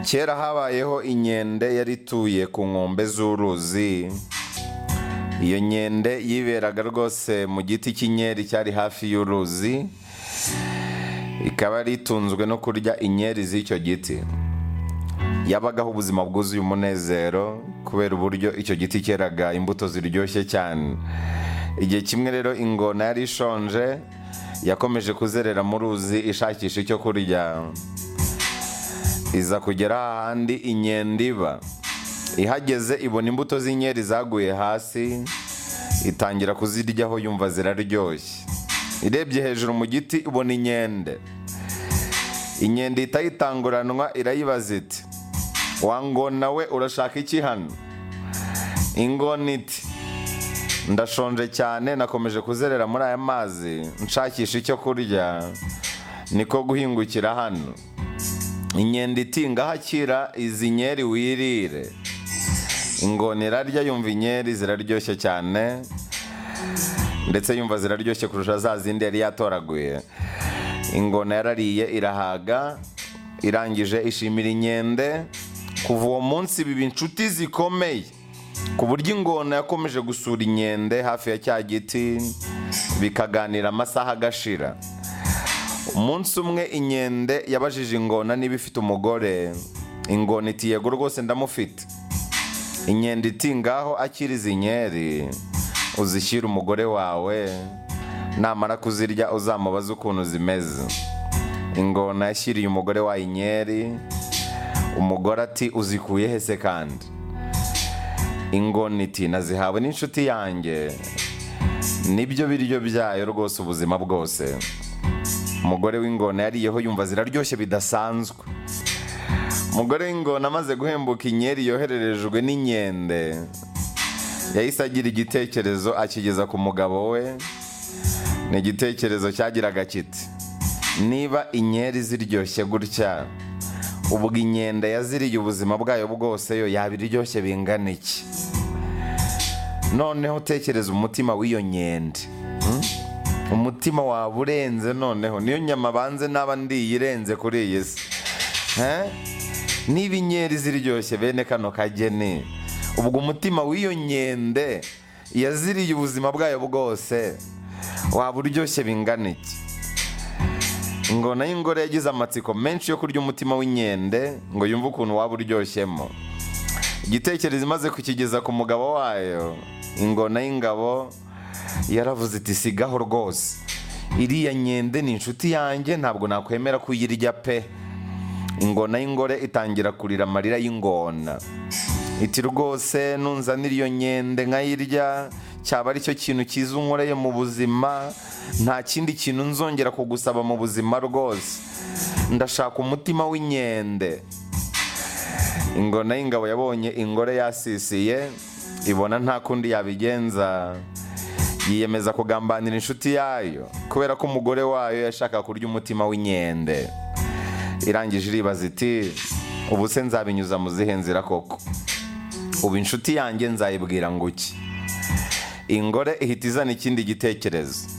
kera habayeho inkende yari ituye ku nkombe z'uruzi iyo nkende yiberaga rwose mu giti cy'inkeri cyari hafi y'uruzi ikaba yari itunzwe no kurya inkeri z'icyo giti yabagaho ubuzima bwuzuye umunezero kubera uburyo icyo giti cyeraga imbuto ziryoshye cyane igihe kimwe rero ingona yari ishonje yakomeje kuzerera mu ruzi ishakisha icyo kurya iza kugera ahandi inkende iba ihageze ibona imbuto z'inkeri zaguye hasi itangira kuziryaho yumva ziraryoshye irebye hejuru mu giti ibona inkende inkende itayitanguranwa irayibaza iti wangona we urashaka iki hano ingona iti ndashonje cyane nakomeje kuzerera muri aya mazi nshakisha icyo kurya niko guhingukira hano inkende iti ngahakira izi nkeri wirire ingona irarya yumva inkeri ziraryoshye cyane ndetse yumva ziraryoshye kurusha za zindi yari yatoraguye ingona yarariye irahaga irangije ishimira inkende kuva uwo munsi biba inshuti zikomeye ku buryo ingona yakomeje gusura inkende hafi ya cya giti bikaganira amasaha agashira umunsi umwe inkende yabajije ingona niba ifite umugore ingona iti yego rwose ndamufite inkende iti ngaho akiri izi nkeri uzishyire umugore wawe namara kuzirya uzamubaze ukuntu zimeze ingona yashyiriye umugore wayo inkeri umugore ati uzikuye hese kandi ingona iti nazihawe n'inshuti yanjye nibyo biryo byayo rwose ubuzima bwose umugore w'ingona yariyeho yumva ziraryoshye bidasanzwe umugore w'ingona amaze guhembuka inkeri yohererejwe n'inkende yahise agira igitekerezo akigeza ku mugabo we ni igitekerezo cyagiraga kiti niba inkeri ziryoshye gutya ubwo inkende yaziriye ubuzima bwayo bwose yo yaba iryoshye bingana iki noneho utekereza umutima w'iyo nkende umutima waba urenze noneho niyo nyama banze n'aba ndiye irenze kuri iyi si niba inkeri ziryoshye bene kano kageni ubwo umutima w'iyo nkende yaziriye ubuzima bwayo bwose waba uryoshye bingana iki ingona y'ingore yagize amatsiko menshi yo kurya umutima w'inkende ngo yumve ukuntu waba uryoshyemo igitekerezo imaze kukigeza ku mugabo wayo ingona y'ingabo yaravuze iti sigaho rwose iriya nkende ni inshuti yanjye ntabwo nakwemera kuyirya pe ingona y'ingore itangira kurira amarira y'ingona iti rwose nunzanira iyo nkende nkayirya cyaba ari cyo kintu cyiza unkoreye mu buzima nta kindi kintu nzongera kugusaba mu buzima rwose ndashaka umutima w'inkende ingona y'ingabo yabonye ingore yasisiye ibona nta kundi yabigenza yiyemeza kugambanira inshuti yayo kubera ko umugore wayo yashaka kurya umutima w'inkende irangije iribaza iti ubu se nzabinyuza mu zihe nzira koko ubu inshuti yanjye nzayibwira ngo iki ingore ihita izana ikindi gitekerezo